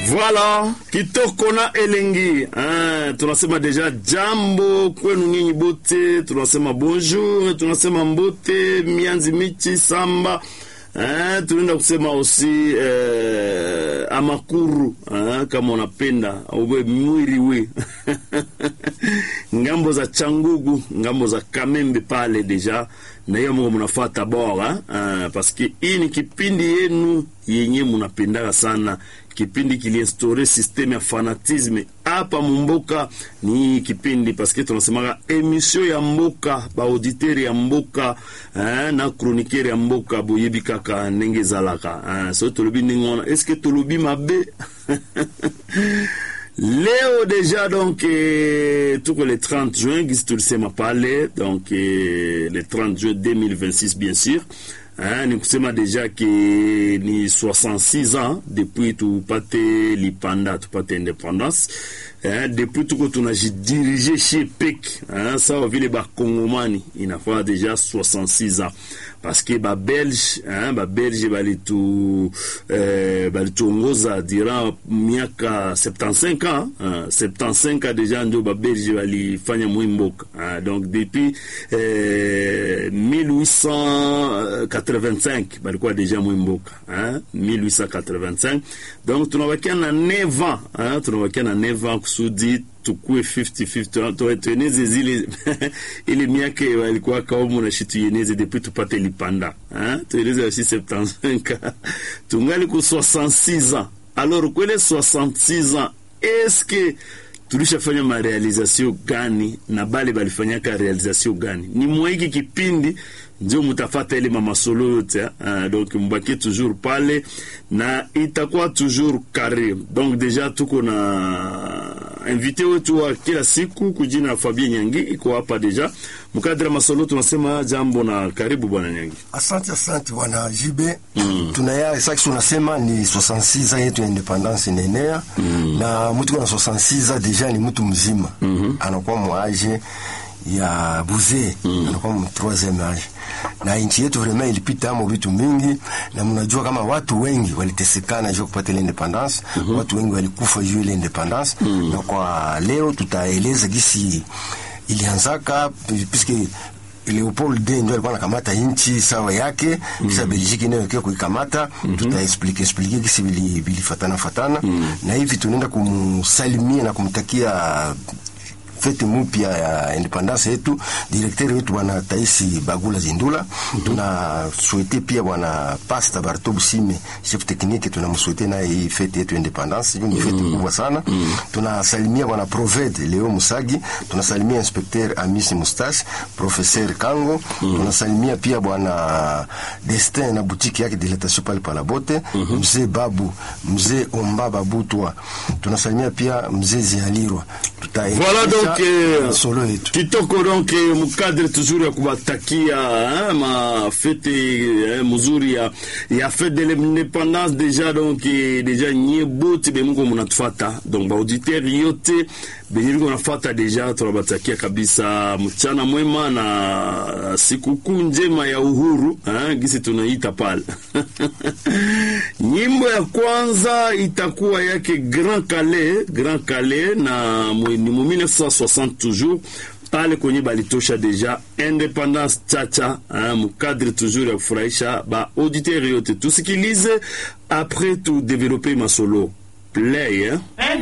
Voilà, kitoko na elengi ah, tunasema deja jambo kwenu nyinyi bote, tunasema bonjour, tunasema mbote mianzi michi samba eh, tunaenda kusema osi eh, amakuru eh, kama unapenda uwe mwiri we ngambo za changugu ngambo za kamembe pale deja na hiyo mungu mnafata bora uh, paske hii ni kipindi yenu yenye munapendaka sana kipindi kiliinstaure systeme ya fanatisme hapa mumboka ni hii kipindi paske tunasemaka emission ya mboka baauditeur ya mboka eh, na chroniqueur ya mboka boyebi kaka ndenge ezalaka eh, so tolobi ndenge wana eske tolobi mabe leo deja donc eh, tuko le 30 juin gisi tulisema pale donc eh, le 30 juin 2026 bien sûr hein, ni kusema deja ke ni 66 ans depuis tupate lipanda tupate independance hein, depuis tuko tunajidirige chez pek hein, sawa vile bakongomani inafaa deja 66 ans parce que babelge hein, babelge balitu eh, balituongoza durant miaka 75 ans hein, 75 ans deja ndio babelge balifanya mwimboka hein, donc depuis eh, 1885 balikuwa deja mwimboka hein, 1885 donc tunabakia na 9 ans hein, tunabakia na 9 ans kusudi tukue 50-50 tueneze zile ile miaka walikuwa kaumu na shitu yeneze depuis tupate lipanda hein? tueneze aussi 75 tungali ku 66 ans alors kwele 66 ans eske tulishafanya marealizasio gani na bale balifanyaka realizasio gani ni mwaiki kipindi ndio mutafata ile mamasolo yote uh, donc mbaki toujours pale na itakuwa toujours carré donc deja tuko na invité wetu wa kila siku kujina Fabien Nyangi iko hapa deja mkadra masolo tunasema jambo na karibu bwana Nyangi Asante, asante bwana Jibe. Mm. Tunaya sasa tunasema ni 66 ans yetu ya independance inaenea mm. na mtu na 66 ans deja ni mtu mzima mm -hmm. anakuwa mwaje ya buze mm. anakuwa mu troisième age na nchi yetu vraiment ilipita amo vitu mingi, na mnajua kama watu wengi walitesekana juu kupata ile independance mm -hmm. watu wengi walikufa juu ile independance mm. na kwa leo tutaeleza gisi ilianzaka puisque Leopold II ndio alikuwa anakamata nchi sawa yake mm -hmm. Kisha Belgique nayo ikiwa kuikamata mm -hmm. Tutaexplike explike kisi bilifatana fatana mm -hmm. na hivi tunaenda kumsalimia na kumtakia fete mupya ya independance yetu direkteri wetu bwana Taisi Bagula Zindula. mm -hmm. Tunaswete pia bwana Pasta Barto Busime chef technique, tunamswete naye hii fete yetu independance, hiyo ni fete mm -hmm. kubwa sana. mm -hmm. Tunasalimia bwana Proved Leo Musagi, tunasalimia inspecteur Amisi Mustache, professeur Kango. mm -hmm. Tunasalimia pia bwana Destin na boutique yake dilatation pale pala bote. mm -hmm. Mzee Babu, mzee Omba Babutwa. Tunasalimia pia mzee Zialirwa. Tutaendelea voilà solo yetu kitoko donc mukadre toujours ya kubatakia mafete muzuri ya, ya fete de l'independance deja donc deja nye bote bemuko munatufata donc baauditeur yote benyiriko nafata deja tunabatakia kabisa mchana mwema na sikukuu njema ya uhuru ha, gisi tunaita pale nyimbo ya kwanza itakuwa yake Grand Calais Grand Calais na ni mu 1960 toujours pale kwenye balitosha deja independance chacha mukadre toujours ya kufurahisha ba auditeur yote tusikilize apres tu develope masolo play eh?